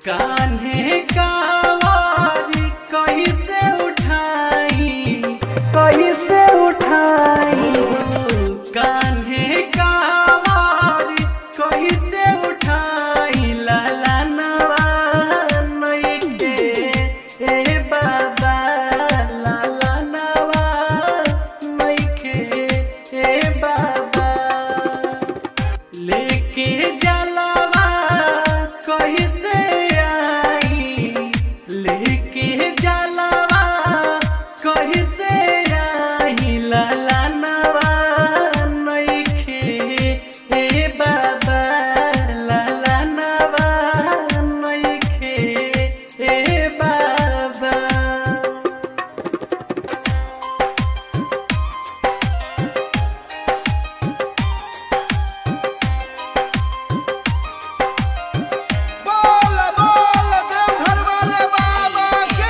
कान्हे कावारी कैसे उठाई कैसे उठाई कान्हे कावारी कैसे उठाई लाला नवा नइखे ए बाबा लाला नवा नइखे ए बाबा लेके जलवा कैसे आई लेके जलवा कैसे आई लाला नवा नइखे ए बाबा लाला नवा नइखे ए बाबा बोल बोल देवघर वाले बाबा की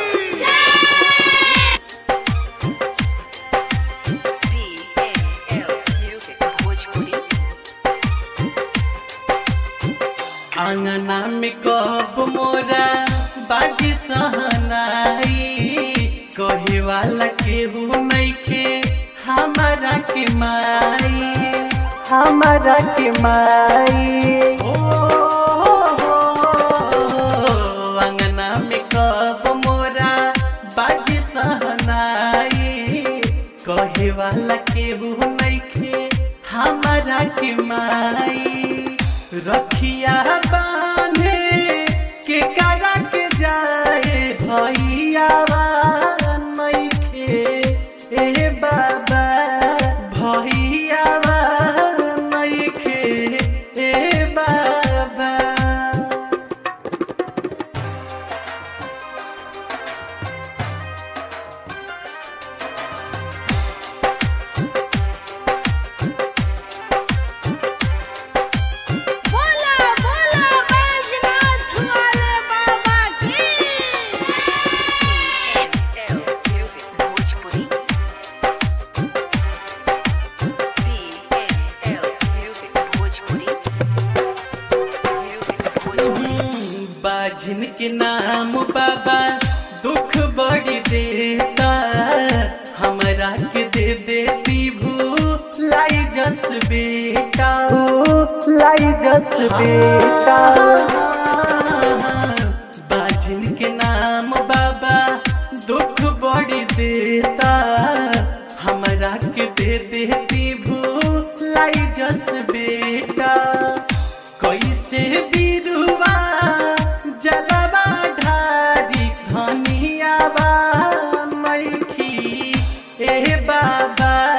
PNL Music Bhojpuri. आंगना में कब मोरा बाजी सहनाई कहे वाला केहू नइखे हमारा के माई हमारा के माई ओ अंगना में कब मोरा बाजी सहनाई कहे वाला केहू नइखे हमारा के माई रखिया बांधे के करा के जाए भैया नइखे ए बाबा भैया नइखे ए बाबा बोला बोला बैजनाथ वाले बाबा की PNL Music Bhojpuri. PNL Music Bhojpuri. Music Bhojpuri. बाजिन के नाम बाबा दुख बड़ी देता हमरा के दे दे विभू लाई जस बेटा लाई जस बेटा बाजिन के नाम बाबा दुख बड़ी देता हमरा के दे दे विभू लाई जस बेटा कैसे बिरुवा जलवा ढारी धनियावा मैखी ए बाबा